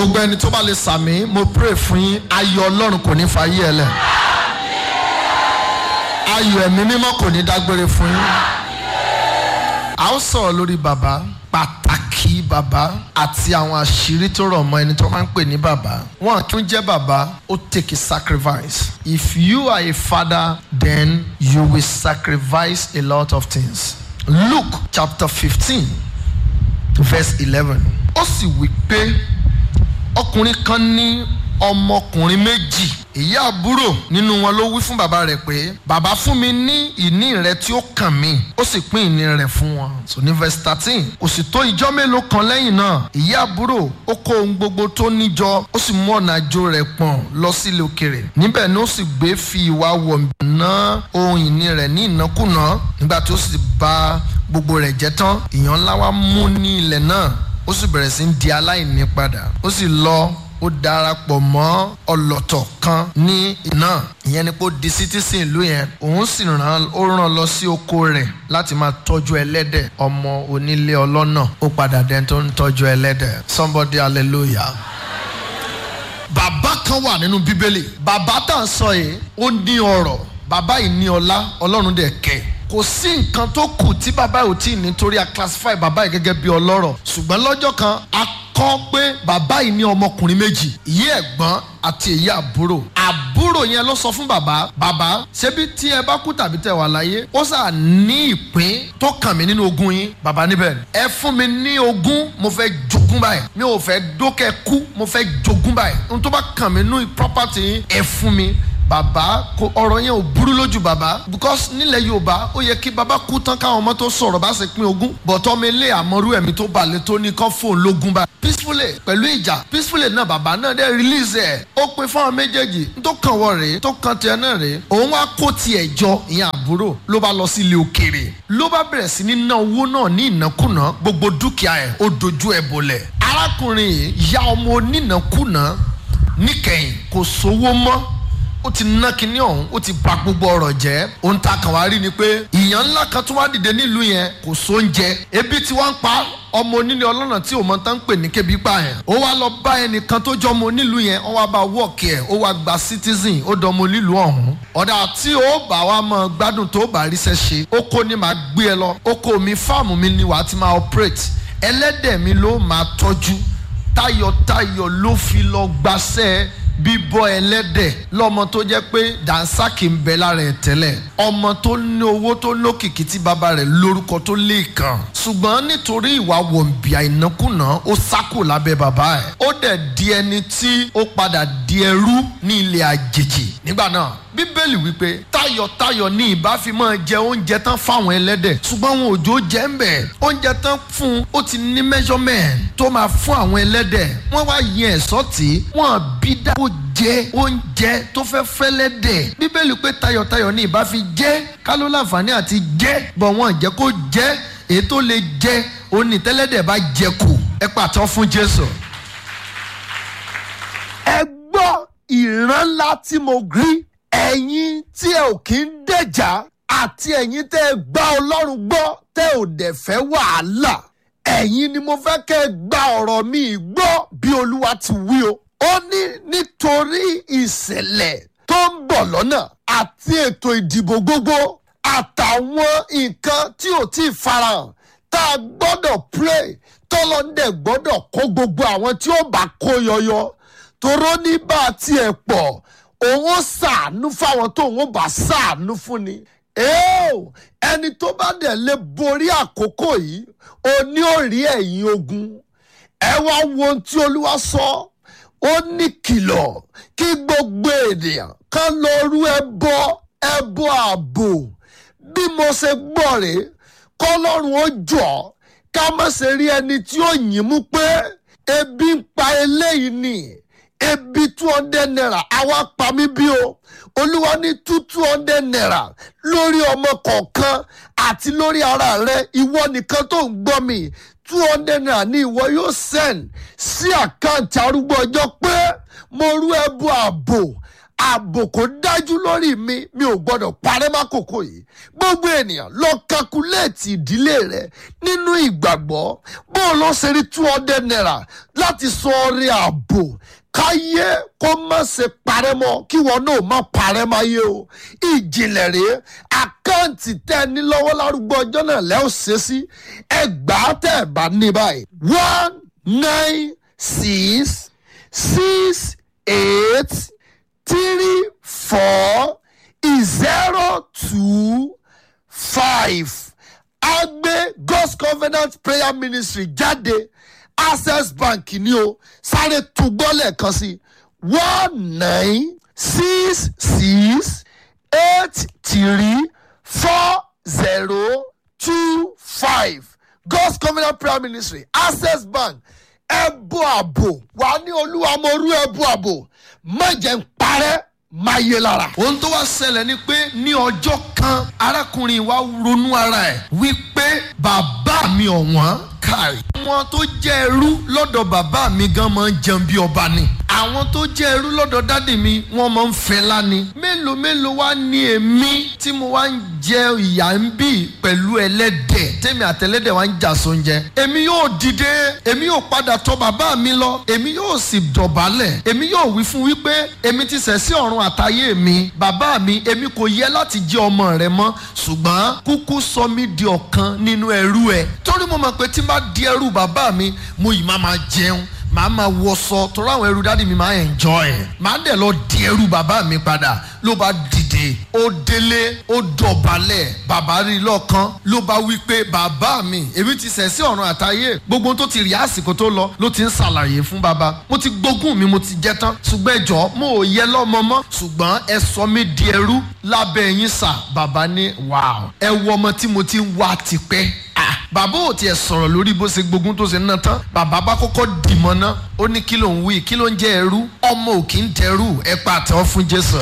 gbogbo ẹni tó bá lè sàmì mo pray fún yín ayọ̀ ọlọ́run kò ní fa yí ẹ lẹ̀ ayọ̀ ẹ̀mí mímọ́ kò ní dágbére fún yín a ó sọ̀rọ̀ lórí bàbá pàtàkì bàbá àti àwọn àṣírí tó rọ̀ mọ́ ẹni tó máa ń pè ní bàbá wọn kí ń jẹ́ bàbá ó take a sacrifice if you are a father then you will sacrifice a lot of things Luke chapter fifteen verse eleven ó sì wí pé ọkùnrin kan ní ọmọkùnrin méjì ìyá àbúrò nínú wọn ló wí fún bàbá rẹ̀ pé bàbá fún mi ní ìní rẹ tí ó kàn mí ó sì pín ìní rẹ̀ fún wọn so ní verse thirteen kò sì tó ìjọ́ mélòó kan lẹ́yìn náà ìyá àbúrò ó kó ohun gbogbo tó níjọ ó sì mú ọ̀nà àjò rẹ̀ pọ̀n lọ sílé òkèrè níbẹ̀ ni ó sì gbé fi ìwà wọ̀ ná ohun ìní rẹ̀ ní ìnákùná nígbà tí ó sì bà gbogbo rẹ̀ jẹ́ tán ìyàn ńlá wa mú ní ilẹ̀ náà ó sì bẹ̀rẹ̀ sí í di aláìní padà ó sì lọ ó darapọ̀ mọ́ ọlọ́tọ̀ kan ní iná ìyẹn ni pé ó di citizen ìlú yẹn òun sì ràn ó ràn lọ sí oko rẹ̀ láti máa tọ́jú ẹlẹ́dẹ̀ ọmọ onílé ọlọ́nà ó padà dẹni tó ń tọ́jú ẹlẹ́dẹ̀ somebody hallelujah. bàbá kan wà nínú bíbélì bàbá tá à ń sọ yìí ó ní ọrọ̀ bàbá yìí ní ọlá ọlọ́run dẹ̀ kẹ́ kò sí nǹkan tó kù tí bàbá yìí ò tí ì ní torí a classify bàbá yìí gẹ́gẹ́ bí ọlọ́rọ̀ ṣùgbọ́n lọ́jọ́ kan a kọ́ pé bàbá yìí ní ọmọkùnrin méjì ìyá ẹ̀gbọ́n àti èyí àbúrò àbúrò yẹn ló sọ fún bàbá bàbá ṣebí tí ẹ bá kú tàbí tẹ wà láyé ó sà ní ìpín tó kàn mí nínú ogún yín bàbá níbẹ̀ ẹ fún mi ní ogún mo fẹ́ jogún báyìí mi ò fẹ́ dókẹ́ kú mo fẹ́ jogún báyìí ohun tó bá kàn mí nínú property yín ẹ fún mi bàbá kò ọ̀rọ̀ yẹn ò burú lójú bàbá because nílẹ̀ yorùbá ó yẹ kí bàbá kú tán káwọn ọmọ tó sọ̀rọ̀ bá ṣe pín ogún bọ̀tọ́ mi lé àmọ́rú ẹ̀mí tó balẹ̀ tó ní kán fóun lógún bá peacefully pẹ̀lú ìjà peacefully náà bàbá náà dẹ́ release ẹ̀ ó pin fáwọn méjèèjì tó kàn wọ rèé tó kàn tiẹ̀ náà rèé òun wá kó tiẹ̀ jọ ìyẹn àbúrò ló bá lọ sí ilé òkèèrè ló bá bẹ̀rẹ̀ sí ní ná owó náà ní ìnákúnà gbogbo dúkìá ẹ̀ ó dojú ẹ̀ bolẹ̀ arákùnrin yìí ya ọmọ onínàkúnà níkẹyìn kò sówó mọ́ ó ti ná kinní ọ̀hún ó ti bà gbogbo ọ̀rọ̀ jẹ́ ohun tá a kàn wá rí ni pé ìyàn ńlá kan tó wá dìde nílùú yẹn kò sóúnjẹ ebi tí wọ́n ń pa ọmọ onílé ọlọ́nà tí òun tán ń pè ní kébi pa yẹn ó wá lọ bá ẹnìkan tó jọ ọmọ onílùú yẹn ó wá bá wọ́ọ̀kì ẹ̀ ó wá gba citizen ó dọ ọmọ onílùú ọ̀hún ọ̀dà tí ó bá wa mọ gbádùn tó bá ríṣẹ́ ṣe ó kó ní máa gbé ẹ lọ ó kó mi fáàmù mi ni wàá ti máa operate ẹlẹ́dẹ̀ mi ló máa tọ́jú tayọ̀tayọ̀ ló fi lọ gbaṣẹ́ bíbọ́ ẹlẹ́dẹ̀ lọ́mọ tó jẹ́ pé dànsákì ń bẹ lára ẹ̀ tẹ́lẹ̀ ọmọ tó ní owó tó lókìkí tí bàbá rẹ̀ lórúkọ tó lè kàn ṣùgbọ́n nítorí ìwà wọ̀nbíà ìnákùná ó sákò lábẹ́ bàbá ẹ̀ ó dẹ̀ di ẹni tí ó padà di ẹrú ní ilẹ̀ àjèjì nígbà náà bíbélì wípé tayọ̀tayọ̀ ní ìbá fi máa jẹ oúnjẹ tán fáwọn ẹlẹ́dẹ̀ ṣùgbọ́n àwọn òjò jẹ́ ń bẹ̀ oúnjẹ tán fún un ó ti ní measurement tó máa fún àwọn ẹlẹ́dẹ̀ wọ́n wá yẹn ẹ̀sọ́ tí wọ́n bí dá kó jẹ oúnjẹ tó fẹ́ fẹ́lẹ́dẹ̀ bíbélì pé tayọ̀tayọ̀ ní ìbá fi jẹ́ kálọ́ láǹfààní àti jẹ́ bọ̀ wọ́n jẹ́ kó jẹ́ èyí tó lè jẹ́ onítẹ́lẹ́dẹ̀ bá jẹ kù ẹ pàtó fún Jésù. ẹ gbọ́ ìran ńlá tí mo rí ẹ̀yin tí ẹ ò kí ń dẹ̀jà àti ẹ̀yin tẹ́ ẹ gbá ọlọ́run gbọ́ tẹ́ ò dẹ̀ fẹ́ wàhálà ẹ̀yin ni mo fẹ́ kẹ́ ẹ gba ọ̀rọ̀ mi gbọ́ bí olúwa ti wí o. ó ní nítorí ìṣẹ̀lẹ̀ tó ń bọ̀ lọ́nà àti ètò ìdìbò gbogbo àtàwọn nǹkan tí ò tí ì farahàn tá a gbọ́dọ̀ pray tọ́lọ́ndẹ̀ gbọ́dọ̀ kó gbogbo àwọn tí ó bá kó yọyọ toró ní bá a tiẹ̀ pọ̀ òun ó ṣàánú fáwọn tó òun ó bá ṣàánú fún ni. ẹni tó bá dẹ̀ lè borí àkókò yìí ó ní ó rí ẹ̀yìn ogun. ẹ wá wo ohun tí olúwa sọ ó ní kìlọ̀ kí gbogbo ènìyàn kan lọ rú ẹbọ ẹbọ ààbò bí mo ṣe gbọ́ rèé kọ́lọ́run ó jọ ká má ṣe rí ẹni tí ó yìn mú pé ebi ń pa eléyìí nìyí ebi two hundred naira àwa pa mí bí o olúwa ní two two hundred naira lórí ọmọ kọ̀ọ̀kan àti lórí ara rẹ ìwọ nìkan tó ń gbọ́ mi two hundred naira ní ìwọ yóò send sí àkáǹtì arúgbó ọjọ́ pé mo rú ẹbú ààbò ààbò kò dájú lórí mi mi ò gbọdọ̀ parẹ́ mákòókò yìí gbogbo ènìyàn lọ kakuléètì ìdílé rẹ nínú ìgbàgbọ́ bó o lọ ṣe rí two hundred naira láti sọ ọrẹ ààbò káyé kó má ṣe parẹ́ mọ́ kí wọn náà má parẹ́ máyé o ìjìnlẹ̀ rèé àkáǹtì tẹ́ ẹ ní lọ́wọ́ lárúgbó ọjọ́ náà lẹ́ ò ṣe sí ẹgbàá tẹ́ ẹ bá ní báyìí one nine six six eight three four zero two five agbe god's covenant prayer ministry jáde access bank ni o sáré túgbọ́ lẹ́ẹ̀kan sí one nine six six eight three four zero two five god's covenant prayer ministry access bank ẹbú àbò wà ní olúwa mo rú ẹbú àbò má jẹ́ ń parẹ́ má yé lára. ohun tó wá ṣẹlẹ̀ ni pé ní ọjọ́ kan arákùnrin wa ronú ara ẹ̀ wípé bàbá mi ọ̀wọ́n kárí. àwọn tó jẹ́ ẹrú lọ́dọ̀ bàbá mi gan máa ń jẹun bí ọba ni. àwọn tó jẹ́ ẹrú lọ́dọ̀ dádì mi wọ́n máa ń fẹ́ lání. mélòó mélòó wá ní èmi tí mo wá ń jẹ ìyá ń bì pẹ̀lú ẹlẹ́dẹ̀ tèmi àtẹlẹ́dẹ̀ wá ń jà sóúnjẹ. èmi yóò dìde èmi yóò padà tọ̀ bàbá mi lọ èmi yóò sì dọ̀bálẹ̀ èmi yóò wí fún wípé èmi ti ṣẹ̀ sí ọ̀run àtayé mi bàbá mi èmi kò yẹ láti jẹ́ ọmọ rẹ mọ́ ṣùgbọ́n kúkú sọ mí di ọ̀kan nínú ẹrú ẹ torí mo mọ̀ pé tí n bá di ẹrú bàbá mi mo yìí máa máa jẹun màá máa wọṣọ torí àwọn ẹrú dádì mi máa enjoy ẹ̀ màá dẹ̀ lọ di ẹrú bàbá mi padà ló bá dìde ó délé ó dọ̀bálẹ̀ bàbá rí lọ́kàn ló bá wí pé bàbá mi èmi ti ṣẹ̀ sí ọ̀run àtayé gbogbo ohun tó ti rí àsìkò tó lọ ló ti ń ṣàlàyé fún bàbá mo ti gbógun mi mo ti jẹ tán ṣùgbọ́n ẹjọ́ mo ò yẹ lọ́mọ mọ́ ṣùgbọ́n ẹ sọ mí di ẹrú lábẹ́ yín sà bàbá ní wàá ẹ wọ ọmọ tí mo ti ń wá tipẹ́ ah bàbá ò tiẹ̀ sọ̀rọ̀ lórí bó ṣe gbógun tó ṣe ná tán bàbá bá kọ́kọ́ dìmọ̀ ná ó ní kí ló ń wí kí ló ń jẹ́ ẹrú ọmọ ò kí ń dẹrú ẹ pa àtẹ́wọ́ fún jésù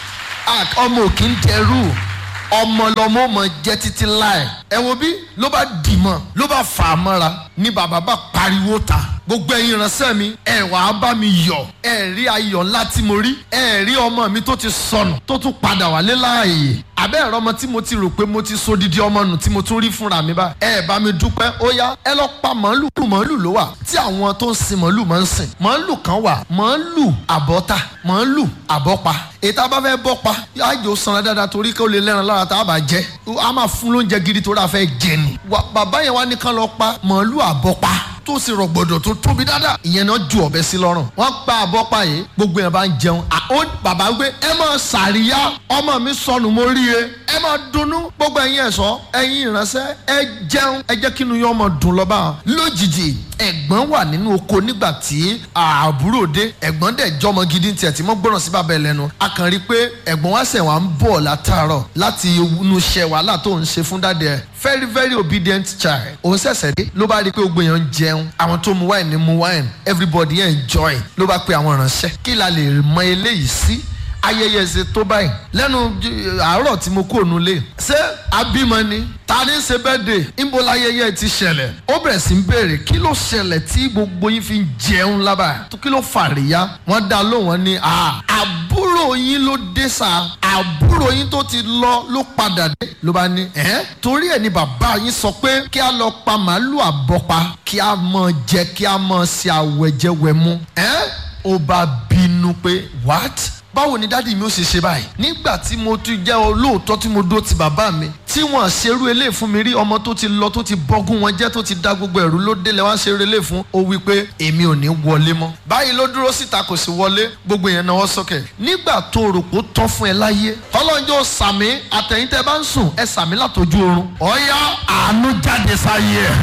ọmọ ò kí ń dẹrú ọmọ lọmọ ò mọ jẹ títí láì ẹ wo bí ló bá dìmọ̀ ló bá fà á mọ́ra ní bàbá bá pariwo ta gbogbo ẹ̀yin ìránṣẹ́ mi ẹ wà á bá mi yọ̀ ẹ rí ayọ̀ ńlá tí mo rí ẹ rí ọmọ mi tó ti sọnù tó tún padà wálé láàyè àbẹ́ ẹ̀rọ ọmọ tí mo ti rò pé mo ti so didi ọmọ nù tí mo tún rí fúnra mi bá ẹ bá mi dúpẹ́ ó yá ẹ lọ pa màálù màálù ló wà tí àwọn tó ń sin màálù máa ń sìn màálù kan wà màálù àbọ́ta màálù àbọ́pa ètò abá fẹ́ bọ́ pa àjò sanra dáadáa torí kí ó lè lẹ́ran lára tá a bá jẹ́ a máa fún lóúnjẹ gidi torí a fẹ́ jẹ ni bàbá yẹn wá ní kán lọ pa màálù àbọ́pa tó sì rọgbọdọ tó tóbi dáadáa ìyẹn náà ju ọbẹ sí lọrùn wọn pa àbọpá yìí gbogbo yẹn bá ń jẹun ó bàbá gbé ẹ máa ṣàríyá ọmọ mi sọnù mo rí e ẹ máa dunnú gbogbo ẹ̀yin ẹ̀ṣọ́ ẹ̀yin ìránṣẹ́ ẹ jẹun ẹ jẹ́ kínú yín ọmọ dùn lọ́ba lójijì ẹ̀gbọ́n wà nínú oko nígbà tí àbúrò dé ẹ̀gbọ́n dẹ̀ jọmọ gidi tiẹ̀ tí mo gbọ́ràn sí bàbá ẹ lẹ́nu a kàn rí i pé ẹ̀gbọ́n wá sẹ̀ wá ń bọ̀ látàárọ̀ láti inú iṣẹ́ wàhálà tó ń ṣe fún dáadé ẹ̀ very very obedient child òun ṣẹ̀ṣẹ̀ dé ló bá rí i pé gbogbo èèyàn ń jẹun àwọn tó mu wine ni mu wine everybody enjoy ló bá pe àwọn ìránṣẹ́ kí la lè mọ eléyìí sí ayẹyẹ ṣe tó báyìí lẹ́nu àárọ̀ tí mo kó ònú lé ṣé abímọ ni ta ni ṣe birthday níbo láyẹyẹ ti ṣẹlẹ̀ ó bẹ̀rẹ̀ sí ń béèrè kí ló ṣẹlẹ̀ tí gbogbo yín fi ń jẹun lábà kí ló fàríyá wọ́n dá lóhùn wọn ní àbúrò yín ló dé sa àbúrò yín tó ti lọ ló padà dé ló bá ní ẹ́ torí ẹ̀ ni bàbá yín sọ pé kí a lọ pa màálù àbọ̀pa kí a mọ̀ jẹ kí a mọ̀ ṣe àwẹ̀jẹwẹ̀mu ẹ́ ó bá bínú pé what báwo ni dádì mi ó ṣe ṣe báyìí nígbà tí mo ti jẹ́ olóòótọ́ tí mo dó ti bàbá mi tí wọ́n ṣerú eléyìí fún mi rí ọmọ tó ti lọ tó ti bọ́gún wọn jẹ́ tó ti da gbogbo ẹ̀rú ló délẹ̀ wá ṣerú eléyìí fún ó wí pé èmi ò ní wọlé mọ́ báyìí ló dúró síta kò sí wọlé gbogbo yẹn náwó sókè nígbà tó rò pé ó tán fún ẹ láyé tọ́lọ́njọ́ sàmì àtẹ̀yìntẹ́ bá ń sùn ẹ sàmì látọjú oorun ọ̀ya àánú jáde sáyé ẹ̀.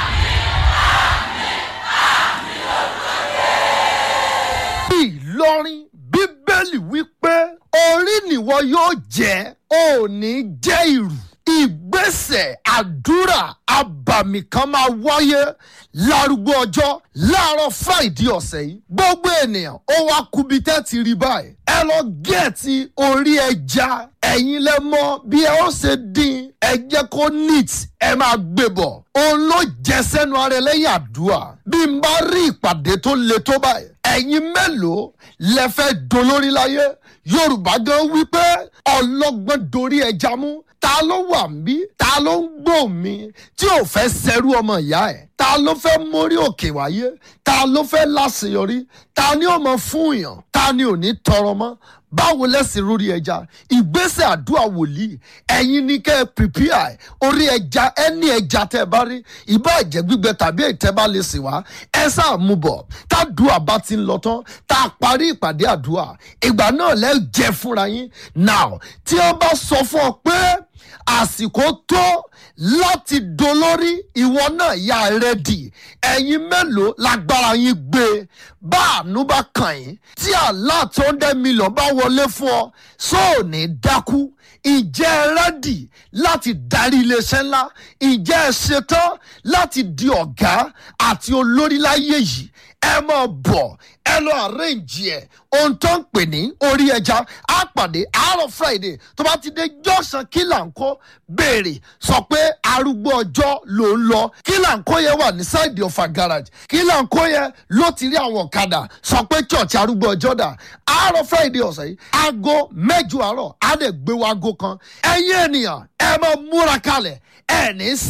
ìlọrin bíbélì wípé orí nìwọ yóò jẹ́ ò ní jẹ́ ìrù ìgbésẹ̀ àdúrà abàmì kan máa wáyé lárúgbó ọjọ́ láàárọ̀ fáìdí ọ̀sẹ̀ yìí gbogbo ènìyàn ó wá kubi tẹ́ ti rí báyìí ẹ lọ gẹ̀ẹ́tì orí ẹja ẹ̀yin lẹ mọ̀ bí ẹ ó ṣe dín ẹ jẹ́ kó neat ẹ máa gbé bọ̀ òun ló jẹ sẹ́nu ara ẹ lẹ́yìn àdúrà bí n bá rí ìpàdé tó le tó báyìí ẹ̀yin mélòó lẹ fẹ́ dolórí láyé yorùbá gan wípé ọlọ́gbọ́n dorí ẹja mú ta ló wà mí ta ló ń gbọ́ mi tí ò fẹ́ sẹ́rú ọmọ ìyá ẹ̀ ta ló fẹ́ mórí òkè wáyé ta ló fẹ́ láṣeyọrí ta ni ó mọ fún yàn ta ni ò ní tọrọ mọ́ báwo lẹ́sìn lórí ẹja ìgbésẹ̀ àdúrà wòlíì ẹ̀yin ni kẹ́ ẹ prepare orí ẹja ẹni ẹja tẹ́ ẹ bá rí ìbá ẹ̀jẹ̀ gbígbẹ tàbí ìtẹ́ bá lè sìn wá ẹ sáà mú bọ̀ tádùá bá ti ń lọ tán tá a parí ìpàdé àdúrà ìgbà náà lẹ́ jẹ fúnra yín now tí wọ́n bá sọ fún ọ pé àsìkò tó láti dolórí ìwọ náà yà rẹ́dì ẹ̀yin mélòó lágbára yín gbé bá àánú bá kàn yín tí àlá tó ń dẹ́ mílíọ̀n bá wọlé fún ọ sóò ní dákú ìjẹ́ ẹ rẹ́dì láti darí iléeṣẹ́ ńlá ìjẹ́ ẹ ṣetán láti di ọ̀gá àti olórí láyé yìí ẹ máa bọ̀ ẹ lọ àrẹ́ǹjì ẹ̀ ohun tó ń pè ní orí ẹja á pàdé àárọ̀ friday tó bá ti dé jọ́sàn kílàńkó béèrè sọ pé arúgbó ọjọ́ ló ń lọ kílàńkó yẹn wà ní sáìdì ọ̀fà garage kílàńkó yẹn ló ti rí àwọn ọ̀kadà sọ pé church arúgbó ọjọ́ dà àárọ̀ friday ọ̀sẹ̀ yìí aago mẹ́jọ àárọ̀ á dẹ̀ gbé wa aago kan ẹ̀yin ènìyàn ẹ máa múra kalẹ̀ ẹ̀ ní